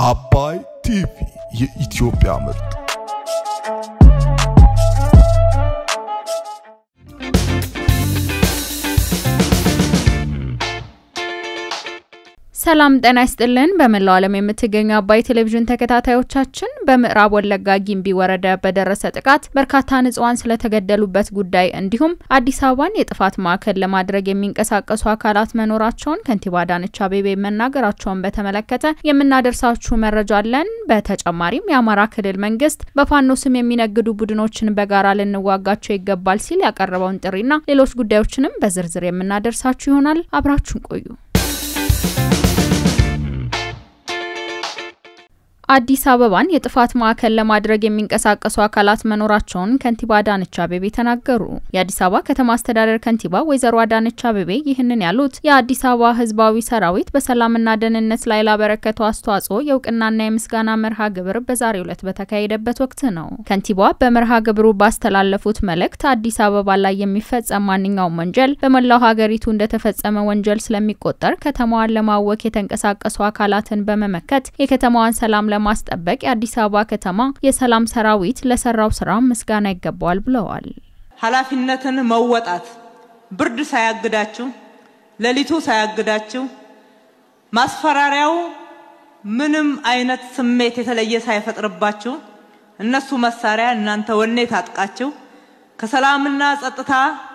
አባይ ቲቪ የኢትዮጵያ ምርጥ ሰላም ጤና ይስጥልን። በመላው ዓለም የምትገኙ አባይ ቴሌቪዥን ተከታታዮቻችን በምዕራብ ወለጋ ጊምቢ ወረዳ በደረሰ ጥቃት በርካታ ንጹሃን ስለተገደሉበት ጉዳይ እንዲሁም አዲስ አበባን የጥፋት ማዕከል ለማድረግ የሚንቀሳቀሱ አካላት መኖራቸውን ከንቲባ አዳነች አቤቤ መናገራቸውን በተመለከተ የምናደርሳችሁ መረጃ አለን። በተጨማሪም የአማራ ክልል መንግስት በፋኖ ስም የሚነግዱ ቡድኖችን በጋራ ልንዋጋቸው ይገባል ሲል ያቀረበውን ጥሪና ሌሎች ጉዳዮችንም በዝርዝር የምናደርሳችሁ ይሆናል። አብራችሁን ቆዩ። አዲስ አበባን የጥፋት ማዕከል ለማድረግ የሚንቀሳቀሱ አካላት መኖራቸውን ከንቲባ አዳነች አቤቤ ተናገሩ። የአዲስ አበባ ከተማ አስተዳደር ከንቲባ ወይዘሮ አዳነች አቤቤ ይህንን ያሉት የአዲስ አበባ ሕዝባዊ ሰራዊት በሰላምና ደህንነት ላይ ላበረከተው አስተዋጽኦ የእውቅናና የምስጋና መርሃ ግብር በዛሬው ዕለት በተካሄደበት ወቅት ነው። ከንቲባዋ በመርሃ ግብሩ ባስተላለፉት መልእክት አዲስ አበባ ላይ የሚፈጸም ማንኛውም ወንጀል በመላው ሀገሪቱ እንደተፈጸመ ወንጀል ስለሚቆጠር ከተማዋን ለማወክ የተንቀሳቀሱ አካላትን በመመከት የከተማዋን ሰላም ለማስጠበቅ የአዲስ አበባ ከተማ የሰላም ሰራዊት ለሰራው ስራ ምስጋና ይገባዋል ብለዋል። ኃላፊነትን መወጣት ብርድ ሳያግዳችሁ፣ ሌሊቱ ሳያግዳችሁ፣ ማስፈራሪያው ምንም አይነት ስሜት የተለየ ሳይፈጥርባችሁ እነሱ መሳሪያ እናንተ ወኔ ታጥቃችሁ ከሰላምና ጸጥታ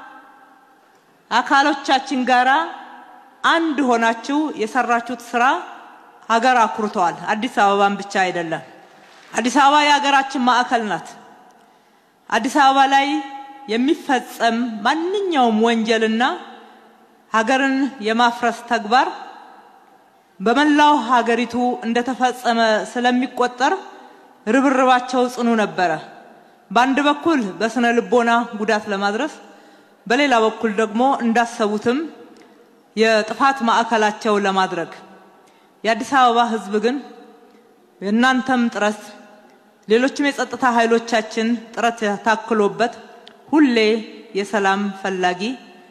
አካሎቻችን ጋራ አንድ ሆናችሁ የሰራችሁት ስራ ሀገር አኩርተዋል። አዲስ አበባን ብቻ አይደለም። አዲስ አበባ የሀገራችን ማዕከል ናት። አዲስ አበባ ላይ የሚፈጸም ማንኛውም ወንጀልና ሀገርን የማፍረስ ተግባር በመላው ሀገሪቱ እንደተፈጸመ ስለሚቆጠር ርብርባቸው ጽኑ ነበረ። በአንድ በኩል በስነ ልቦና ጉዳት ለማድረስ፣ በሌላ በኩል ደግሞ እንዳሰቡትም የጥፋት ማዕከላቸው ለማድረግ የአዲስ አበባ ሕዝብ ግን የእናንተም ጥረት ሌሎችም የጸጥታ ኃይሎቻችን ጥረት ታክሎበት ሁሌ የሰላም ፈላጊ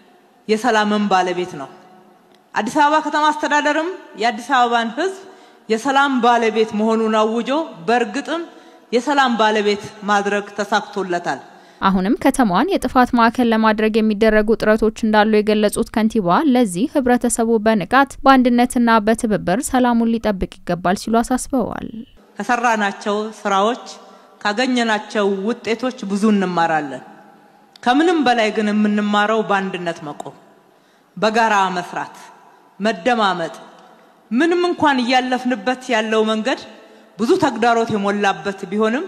የሰላምን ባለቤት ነው። አዲስ አበባ ከተማ አስተዳደርም የአዲስ አበባን ሕዝብ የሰላም ባለቤት መሆኑን አውጆ በእርግጥም የሰላም ባለቤት ማድረግ ተሳክቶለታል። አሁንም ከተማዋን የጥፋት ማዕከል ለማድረግ የሚደረጉ ጥረቶች እንዳሉ የገለጹት ከንቲባ ለዚህ ህብረተሰቡ በንቃት በአንድነትና በትብብር ሰላሙን ሊጠብቅ ይገባል ሲሉ አሳስበዋል። ከሰራናቸው ስራዎች ካገኘናቸው ውጤቶች ብዙ እንማራለን። ከምንም በላይ ግን የምንማረው በአንድነት መቆም፣ በጋራ መስራት፣ መደማመጥ። ምንም እንኳን እያለፍንበት ያለው መንገድ ብዙ ተግዳሮት የሞላበት ቢሆንም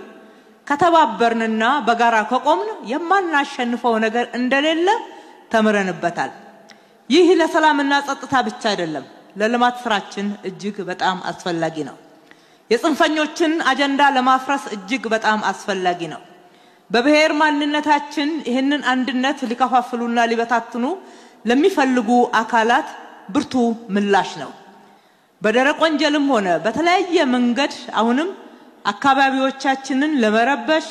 ከተባበርንና በጋራ ከቆምን የማናሸንፈው ነገር እንደሌለ ተምረንበታል። ይህ ለሰላምና ጸጥታ ብቻ አይደለም፣ ለልማት ስራችን እጅግ በጣም አስፈላጊ ነው። የጽንፈኞችን አጀንዳ ለማፍረስ እጅግ በጣም አስፈላጊ ነው። በብሔር ማንነታችን ይህንን አንድነት ሊከፋፍሉና ሊበታትኑ ለሚፈልጉ አካላት ብርቱ ምላሽ ነው። በደረቅ ወንጀልም ሆነ በተለያየ መንገድ አሁንም አካባቢዎቻችንን ለመረበሽ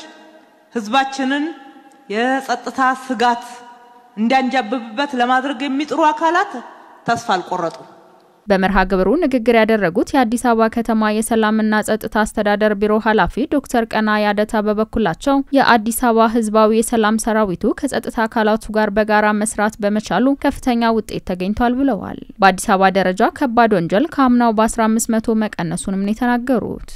ህዝባችንን የጸጥታ ስጋት እንዲያንጃብብበት ለማድረግ የሚጥሩ አካላት ተስፋ አልቆረጡ። በመርሃ ግብሩ ንግግር ያደረጉት የአዲስ አበባ ከተማ የሰላምና ጸጥታ አስተዳደር ቢሮ ኃላፊ ዶክተር ቀና ያደታ በበኩላቸው የአዲስ አበባ ህዝባዊ የሰላም ሰራዊቱ ከጸጥታ አካላቱ ጋር በጋራ መስራት በመቻሉ ከፍተኛ ውጤት ተገኝቷል ብለዋል። በአዲስ አበባ ደረጃ ከባድ ወንጀል ከአምናው በ15 መቶ መቀነሱንም ነው የተናገሩት።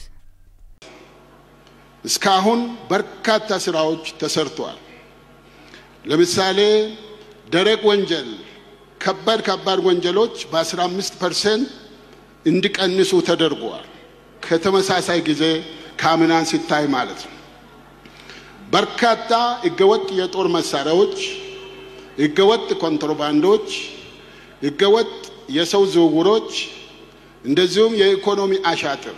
እስካሁን በርካታ ስራዎች ተሰርተዋል። ለምሳሌ ደረቅ ወንጀል ከባድ ከባድ ወንጀሎች በ15 ፐርሰንት እንዲቀንሱ ተደርጓል። ከተመሳሳይ ጊዜ ከአምናን ሲታይ ማለት ነው። በርካታ ህገወጥ የጦር መሳሪያዎች፣ ህገወጥ ኮንትሮባንዶች፣ ህገወጥ የሰው ዝውውሮች እንደዚሁም የኢኮኖሚ አሻጥር፣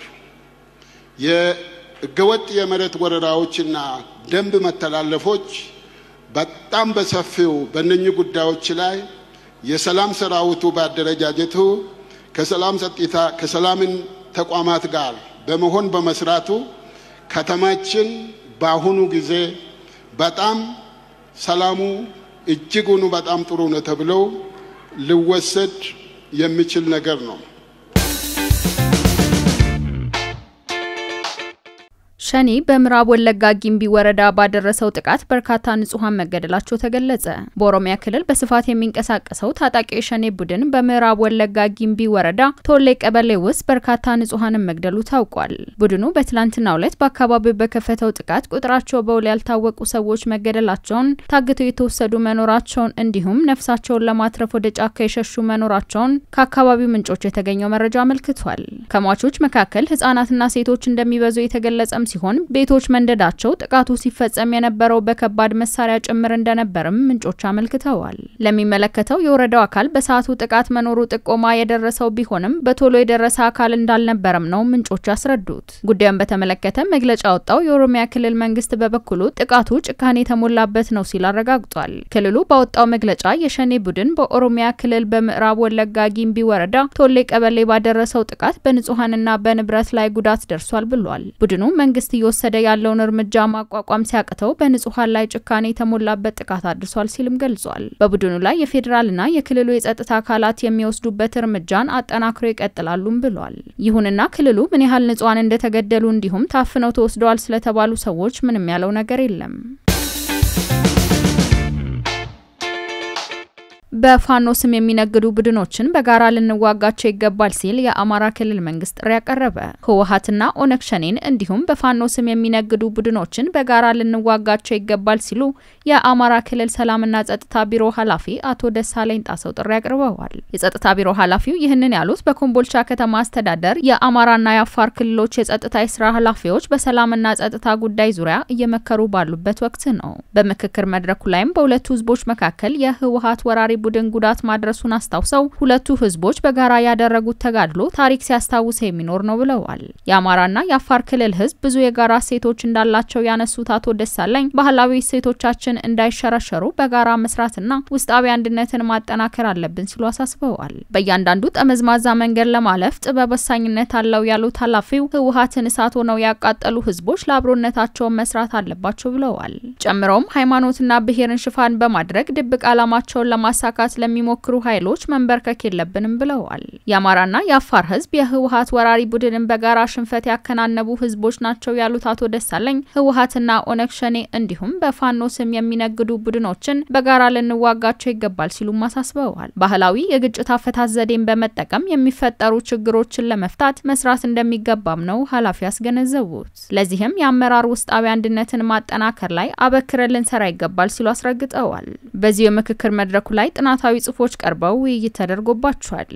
የህገወጥ የመሬት ወረራዎችና ደንብ መተላለፎች በጣም በሰፊው በእነኚህ ጉዳዮች ላይ የሰላም ሰራዊቱ በአደረጃጀቱ ከሰላም ጸጥታ ከሰላምን ተቋማት ጋር በመሆን በመስራቱ ከተማችን በአሁኑ ጊዜ በጣም ሰላሙ እጅጉኑ በጣም ጥሩ ነው ተብለው ሊወሰድ የሚችል ነገር ነው። ሸኔ በምዕራብ ወለጋ ጊምቢ ወረዳ ባደረሰው ጥቃት በርካታ ንጹሐን መገደላቸው ተገለጸ። በኦሮሚያ ክልል በስፋት የሚንቀሳቀሰው ታጣቂ የሸኔ ቡድን በምዕራብ ወለጋ ጊምቢ ወረዳ ቶሌ ቀበሌ ውስጥ በርካታ ንጹሐንን መግደሉ ታውቋል። ቡድኑ በትላንትናው ዕለት በአካባቢው በከፈተው ጥቃት ቁጥራቸው በውል ያልታወቁ ሰዎች መገደላቸውን፣ ታግተው የተወሰዱ መኖራቸውን እንዲሁም ነፍሳቸውን ለማትረፍ ወደ ጫካ የሸሹ መኖራቸውን ከአካባቢው ምንጮች የተገኘው መረጃ አመልክቷል። ከሟቾች መካከል ህጻናትና ሴቶች እንደሚበዙ የተገለጸም ሲሆን ቤቶች መንደዳቸው ጥቃቱ ሲፈጸም የነበረው በከባድ መሳሪያ ጭምር እንደነበርም ምንጮች አመልክተዋል። ለሚመለከተው የወረዳው አካል በሰዓቱ ጥቃት መኖሩ ጥቆማ የደረሰው ቢሆንም በቶሎ የደረሰ አካል እንዳልነበረም ነው ምንጮች ያስረዱት። ጉዳዩን በተመለከተ መግለጫ ያወጣው የኦሮሚያ ክልል መንግስት በበኩሉ ጥቃቱ ጭካኔ የተሞላበት ነው ሲል አረጋግጧል። ክልሉ ባወጣው መግለጫ የሸኔ ቡድን በኦሮሚያ ክልል በምዕራብ ወለጋ ጊምቢ ወረዳ ቶሌ ቀበሌ ባደረሰው ጥቃት በንጹሐንና በንብረት ላይ ጉዳት ደርሷል ብሏል። ቡድኑ መንግስት እየወሰደ ያለውን እርምጃ ማቋቋም ሲያቅተው በንጹሐን ላይ ጭካኔ የተሞላበት ጥቃት አድርሷል ሲልም ገልጿል። በቡድኑ ላይ የፌዴራልና የክልሉ የጸጥታ አካላት የሚወስዱበት እርምጃን አጠናክሮ ይቀጥላሉም ብሏል። ይሁንና ክልሉ ምን ያህል ንጹሐን እንደተገደሉ እንዲሁም ታፍነው ተወስደዋል ስለተባሉ ሰዎች ምንም ያለው ነገር የለም። በፋኖ ስም የሚነግዱ ቡድኖችን በጋራ ልንዋጋቸው ይገባል ሲል የአማራ ክልል መንግስት ጥሪ ያቀረበ። ህወሀትና ኦነግ ሸኔን እንዲሁም በፋኖ ስም የሚነግዱ ቡድኖችን በጋራ ልንዋጋቸው ይገባል ሲሉ የአማራ ክልል ሰላምና ጸጥታ ቢሮ ኃላፊ አቶ ደሳለኝ ጣሰው ጥሪ አቅርበዋል። የጸጥታ ቢሮ ኃላፊው ይህንን ያሉት በኮምቦልቻ ከተማ አስተዳደር የአማራና የአፋር ክልሎች የጸጥታ የስራ ኃላፊዎች በሰላምና ጸጥታ ጉዳይ ዙሪያ እየመከሩ ባሉበት ወቅት ነው። በምክክር መድረኩ ላይም በሁለቱ ህዝቦች መካከል የህወሀት ወራሪ ቡድን ጉዳት ማድረሱን አስታውሰው ሁለቱ ህዝቦች በጋራ ያደረጉት ተጋድሎ ታሪክ ሲያስታውስ የሚኖር ነው ብለዋል። የአማራና የአፋር ክልል ህዝብ ብዙ የጋራ እሴቶች እንዳላቸው ያነሱት አቶ ደሳለኝ ባህላዊ እሴቶቻችን እንዳይሸረሸሩ በጋራ መስራትና ውስጣዊ አንድነትን ማጠናከር አለብን ሲሉ አሳስበዋል። በእያንዳንዱ ጠመዝማዛ መንገድ ለማለፍ ጥበብ ወሳኝነት አለው ያሉት ኃላፊው ህወሀትን እሳት ሆነው ያቃጠሉ ህዝቦች ለአብሮነታቸውን መስራት አለባቸው ብለዋል። ጨምረውም ሃይማኖትና ብሔርን ሽፋን በማድረግ ድብቅ ዓላማቸውን ለማሳ ለማሳካት ለሚሞክሩ ኃይሎች መንበርከክ የለብንም ብለዋል። የአማራና የአፋር ህዝብ የህወሀት ወራሪ ቡድንን በጋራ ሽንፈት ያከናነቡ ህዝቦች ናቸው ያሉት አቶ ደሳለኝ ህወሀትና ኦነግ ሸኔ እንዲሁም በፋኖ ስም የሚነግዱ ቡድኖችን በጋራ ልንዋጋቸው ይገባል ሲሉም አሳስበዋል። ባህላዊ የግጭት አፈታት ዘዴን በመጠቀም የሚፈጠሩ ችግሮችን ለመፍታት መስራት እንደሚገባም ነው ኃላፊ ያስገነዘቡት። ለዚህም የአመራር ውስጣዊ አንድነትን ማጠናከር ላይ አበክረን ልንሰራ ይገባል ሲሉ አስረግጠዋል። በዚሁ የምክክር መድረኩ ላይ ጥናታዊ ጽሑፎች ቀርበው ውይይት ተደርጎባቸዋል።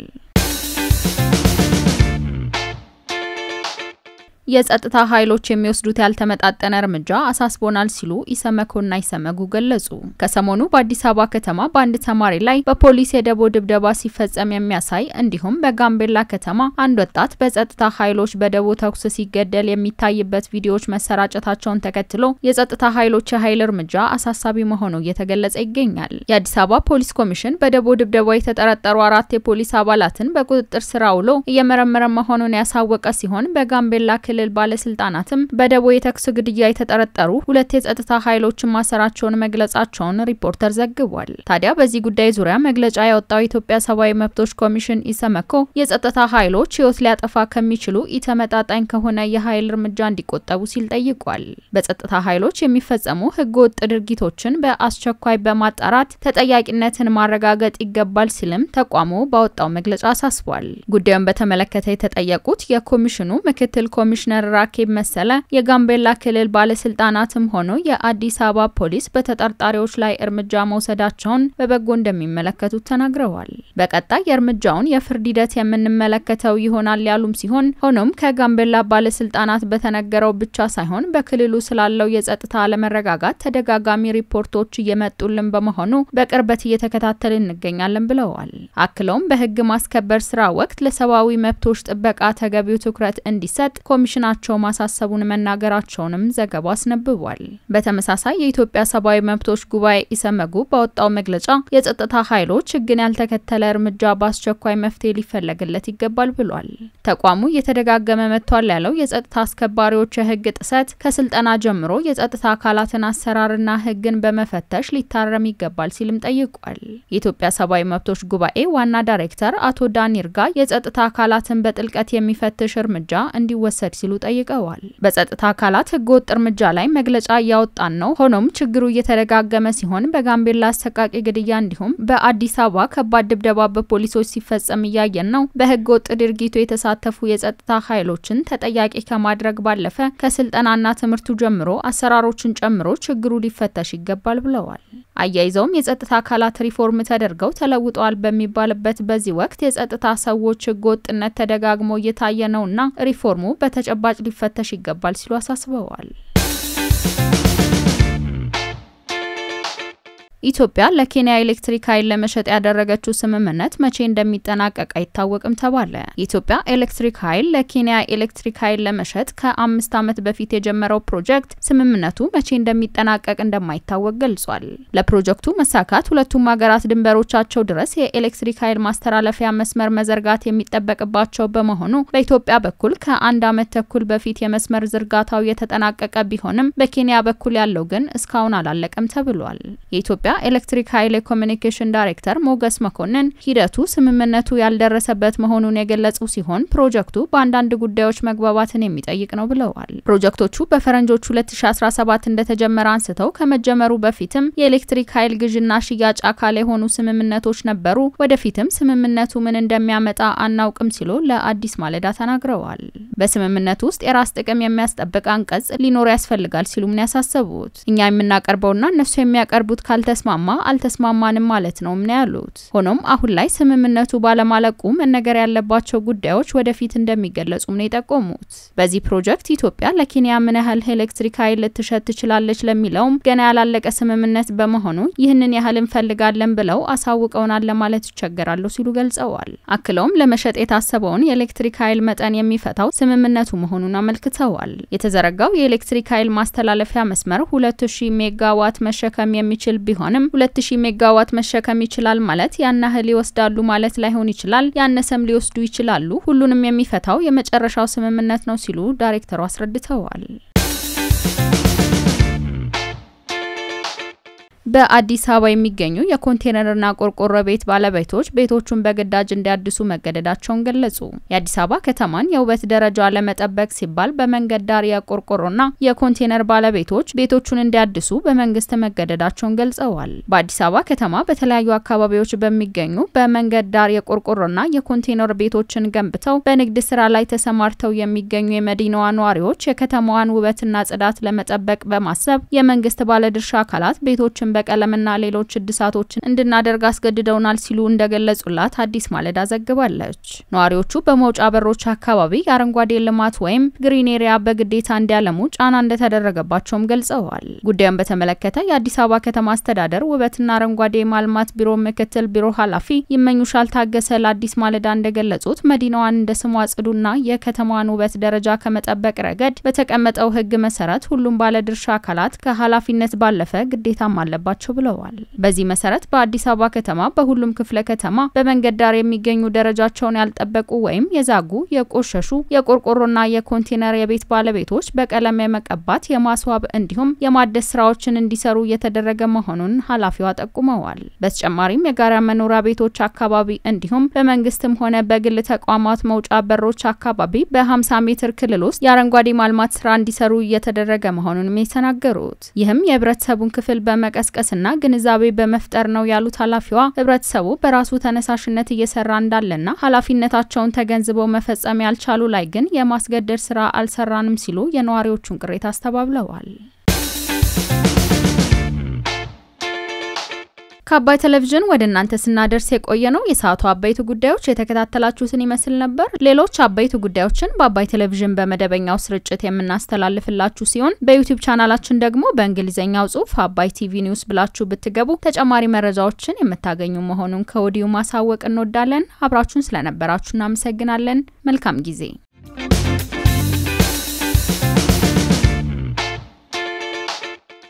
የጸጥታ ኃይሎች የሚወስዱት ያልተመጣጠነ እርምጃ አሳስቦናል ሲሉ ኢሰመኮና ኢሰመጉ ገለጹ። ከሰሞኑ በአዲስ አበባ ከተማ በአንድ ተማሪ ላይ በፖሊስ የደቦ ድብደባ ሲፈጸም የሚያሳይ እንዲሁም በጋምቤላ ከተማ አንድ ወጣት በጸጥታ ኃይሎች በደቦ ተኩስ ሲገደል የሚታይበት ቪዲዮዎች መሰራጨታቸውን ተከትሎ የጸጥታ ኃይሎች የኃይል እርምጃ አሳሳቢ መሆኑ እየተገለጸ ይገኛል። የአዲስ አበባ ፖሊስ ኮሚሽን በደቦ ድብደባ የተጠረጠሩ አራት የፖሊስ አባላትን በቁጥጥር ስር አውሎ እየመረመረ መሆኑን ያሳወቀ ሲሆን በጋምቤላ ክልል ባለስልጣናትም በደቦ የተኩስ ግድያ የተጠረጠሩ ሁለት የጸጥታ ኃይሎችን ማሰራቸውን መግለጻቸውን ሪፖርተር ዘግቧል። ታዲያ በዚህ ጉዳይ ዙሪያ መግለጫ ያወጣው የኢትዮጵያ ሰብአዊ መብቶች ኮሚሽን ኢሰመኮ የጸጥታ ኃይሎች ሕይወት ሊያጠፋ ከሚችሉ ኢተመጣጣኝ ከሆነ የኃይል እርምጃ እንዲቆጠቡ ሲል ጠይቋል። በጸጥታ ኃይሎች የሚፈጸሙ ህገወጥ ድርጊቶችን በአስቸኳይ በማጣራት ተጠያቂነትን ማረጋገጥ ይገባል ሲልም ተቋሙ ባወጣው መግለጫ አሳስቧል። ጉዳዩን በተመለከተ የተጠየቁት የኮሚሽኑ ምክትል ኮሚሽነር ራኬብ መሰለ የጋምቤላ ክልል ባለስልጣናትም ሆኖ የአዲስ አበባ ፖሊስ በተጠርጣሪዎች ላይ እርምጃ መውሰዳቸውን በበጎ እንደሚመለከቱት ተናግረዋል። በቀጣይ የእርምጃውን የፍርድ ሂደት የምንመለከተው ይሆናል ያሉም ሲሆን ሆኖም ከጋምቤላ ባለስልጣናት በተነገረው ብቻ ሳይሆን በክልሉ ስላለው የጸጥታ አለመረጋጋት ተደጋጋሚ ሪፖርቶች እየመጡልን በመሆኑ በቅርበት እየተከታተልን እንገኛለን ብለዋል። አክለውም በህግ ማስከበር ስራ ወቅት ለሰብአዊ መብቶች ጥበቃ ተገቢው ትኩረት እንዲሰጥ ኮሚሽናቸው ማሳሰቡን መናገራቸውንም ዘገባው አስነብቧል። በተመሳሳይ የኢትዮጵያ ሰብአዊ መብቶች ጉባኤ ኢሰመጉ ባወጣው መግለጫ የጸጥታ ኃይሎች ህግን ያልተከተለ እርምጃ በአስቸኳይ መፍትሄ ሊፈለግለት ይገባል ብሏል። ተቋሙ እየተደጋገመ መጥቷል ያለው የጸጥታ አስከባሪዎች የህግ ጥሰት ከስልጠና ጀምሮ የጸጥታ አካላትን አሰራርና ህግን በመፈተሽ ሊታረም ይገባል ሲልም ጠይቋል። የኢትዮጵያ ሰብአዊ መብቶች ጉባኤ ዋና ዳይሬክተር አቶ ዳኒር ጋ የጸጥታ አካላትን በጥልቀት የሚፈትሽ እርምጃ እንዲወሰድ ሲሉ ጠይቀዋል። በጸጥታ አካላት ህገወጥ እርምጃ ላይ መግለጫ እያወጣን ነው። ሆኖም ችግሩ እየተደጋገመ ሲሆን በጋምቤላ አሰቃቂ ግድያ እንዲሁም በአዲስ አበባ ከባድ ድብደባ በፖሊሶች ሲፈጸም እያየን ነው። በህገወጥ ድርጊቱ የተሳተፉ የጸጥታ ኃይሎችን ተጠያቂ ከማድረግ ባለፈ ከስልጠናና ትምህርቱ ጀምሮ አሰራሮችን ጨምሮ ችግሩ ሊፈተሽ ይገባል ብለዋል። አያይዘውም የጸጥታ አካላት ሪፎርም ተደርገው ተለውጠዋል በሚባልበት በዚህ ወቅት የጸጥታ ሰዎች ህገወጥነት ተደጋግሞ እየታየ ነውና ሪፎርሙ በተጨባጭ ሊፈተሽ ይገባል ሲሉ አሳስበዋል። ኢትዮጵያ ለኬንያ ኤሌክትሪክ ኃይል ለመሸጥ ያደረገችው ስምምነት መቼ እንደሚጠናቀቅ አይታወቅም ተባለ። የኢትዮጵያ ኤሌክትሪክ ኃይል ለኬንያ ኤሌክትሪክ ኃይል ለመሸጥ ከአምስት ዓመት በፊት የጀመረው ፕሮጀክት ስምምነቱ መቼ እንደሚጠናቀቅ እንደማይታወቅ ገልጿል። ለፕሮጀክቱ መሳካት ሁለቱም ሀገራት ድንበሮቻቸው ድረስ የኤሌክትሪክ ኃይል ማስተላለፊያ መስመር መዘርጋት የሚጠበቅባቸው በመሆኑ በኢትዮጵያ በኩል ከአንድ ዓመት ተኩል በፊት የመስመር ዝርጋታው የተጠናቀቀ ቢሆንም በኬንያ በኩል ያለው ግን እስካሁን አላለቀም ተብሏል። የኢትዮጵያ ኤሌክትሪክ ኃይል የኮሚኒኬሽን ዳይሬክተር ሞገስ መኮንን ሂደቱ ስምምነቱ ያልደረሰበት መሆኑን የገለጹ ሲሆን ፕሮጀክቱ በአንዳንድ ጉዳዮች መግባባትን የሚጠይቅ ነው ብለዋል። ፕሮጀክቶቹ በፈረንጆቹ 2017 እንደተጀመረ አንስተው ከመጀመሩ በፊትም የኤሌክትሪክ ኃይል ግዥና ሽያጭ አካል የሆኑ ስምምነቶች ነበሩ። ወደፊትም ስምምነቱ ምን እንደሚያመጣ አናውቅም ሲሉ ለአዲስ ማለዳ ተናግረዋል። በስምምነቱ ውስጥ የራስ ጥቅም የሚያስጠብቅ አንቀጽ ሊኖር ያስፈልጋል ሲሉም ነው ያሳሰቡት። እኛ የምናቀርበውና እነሱ የሚያቀርቡት ካልተ ተስማማ አልተስማማንም ማለት ነው ምን ያሉት። ሆኖም አሁን ላይ ስምምነቱ ባለማለቁ መነገር ያለባቸው ጉዳዮች ወደፊት እንደሚገለጹም ነው የጠቆሙት። በዚህ ፕሮጀክት ኢትዮጵያ ለኬንያ ምን ያህል ኤሌክትሪክ ኃይል ልትሸጥ ትችላለች ለሚለውም ገና ያላለቀ ስምምነት በመሆኑ ይህንን ያህል እንፈልጋለን ብለው አሳውቀውናል ለማለት ይቸገራሉ ሲሉ ገልጸዋል። አክለውም ለመሸጥ የታሰበውን የኤሌክትሪክ ኃይል መጠን የሚፈታው ስምምነቱ መሆኑን አመልክተዋል። የተዘረጋው የኤሌክትሪክ ኃይል ማስተላለፊያ መስመር 2000 ሜጋዋት መሸከም የሚችል ቢሆን ቢሆንም 2000 ሜጋዋት መሸከም ይችላል ማለት ያን ያህል ይወስዳሉ ማለት ላይሆን ይችላል፣ ያነሰም ሊወስዱ ይችላሉ። ሁሉንም የሚፈታው የመጨረሻው ስምምነት ነው ሲሉ ዳይሬክተሩ አስረድተዋል። በአዲስ አበባ የሚገኙ የኮንቴነርና ቆርቆሮ ቤት ባለቤቶች ቤቶቹን በግዳጅ እንዲያድሱ መገደዳቸውን ገለጹ። የአዲስ አበባ ከተማን የውበት ደረጃ ለመጠበቅ ሲባል በመንገድ ዳር የቆርቆሮና የኮንቴነር ባለቤቶች ቤቶቹን እንዲያድሱ በመንግስት መገደዳቸውን ገልጸዋል። በአዲስ አበባ ከተማ በተለያዩ አካባቢዎች በሚገኙ በመንገድ ዳር የቆርቆሮና የኮንቴነር ቤቶችን ገንብተው በንግድ ስራ ላይ ተሰማርተው የሚገኙ የመዲናዋ ነዋሪዎች የከተማዋን ውበትና ጽዳት ለመጠበቅ በማሰብ የመንግስት ባለድርሻ አካላት ቤቶችን በቀለምና ሌሎች እድሳቶችን እንድናደርግ አስገድደውናል ሲሉ እንደገለጹላት አዲስ ማለዳ ዘግባለች። ነዋሪዎቹ በመውጫ በሮች አካባቢ የአረንጓዴ ልማት ወይም ግሪን ኤሪያ በግዴታ እንዲያለሙ ጫና እንደተደረገባቸውም ገልጸዋል። ጉዳዩን በተመለከተ የአዲስ አበባ ከተማ አስተዳደር ውበትና አረንጓዴ ማልማት ቢሮ ምክትል ቢሮ ኃላፊ ይመኙሻል ታገሰ ለአዲስ ማለዳ እንደገለጹት መዲናዋን እንደ ስሟ ጽዱና የከተማዋን ውበት ደረጃ ከመጠበቅ ረገድ በተቀመጠው ሕግ መሰረት ሁሉም ባለድርሻ አካላት ከኃላፊነት ባለፈ ግዴታም አለባቸው ብለዋል። በዚህ መሰረት በአዲስ አበባ ከተማ በሁሉም ክፍለ ከተማ በመንገድ ዳር የሚገኙ ደረጃቸውን ያልጠበቁ ወይም የዛጉ የቆሸሹ የቆርቆሮና የኮንቴነር የቤት ባለቤቶች በቀለም የመቀባት የማስዋብ እንዲሁም የማደስ ስራዎችን እንዲሰሩ እየተደረገ መሆኑን ኃላፊዋ ጠቁመዋል። በተጨማሪም የጋራ መኖሪያ ቤቶች አካባቢ እንዲሁም በመንግስትም ሆነ በግል ተቋማት መውጫ በሮች አካባቢ በ50 ሜትር ክልል ውስጥ የአረንጓዴ ማልማት ስራ እንዲሰሩ እየተደረገ መሆኑንም የተናገሩት ይህም የህብረተሰቡን ክፍል በመቀስቀስና ግንዛቤ በመፍጠር ነው ያሉት ኃላፊዋ ህብረተሰቡ በራሱ ተነሳሽነት እየሰራ እንዳለና ኃላፊነታቸውን ተገንዝበው መፈጸም ያልቻሉ ላይ ግን የማስገደድ ስራ አልሰራንም ሲሉ የነዋሪዎቹን ቅሬታ አስተባብለዋል። ከአባይ ቴሌቪዥን ወደ እናንተ ስናደርስ የቆየ ነው የሰዓቱ አበይቱ ጉዳዮች የተከታተላችሁትን ይመስል ነበር። ሌሎች አበይቱ ጉዳዮችን በአባይ ቴሌቪዥን በመደበኛው ስርጭት የምናስተላልፍላችሁ ሲሆን በዩቲዩብ ቻናላችን ደግሞ በእንግሊዝኛው ጽሁፍ አባይ ቲቪ ኒውስ ብላችሁ ብትገቡ ተጨማሪ መረጃዎችን የምታገኙ መሆኑን ከወዲሁ ማሳወቅ እንወዳለን። አብራችሁን ስለነበራችሁ እናመሰግናለን። መልካም ጊዜ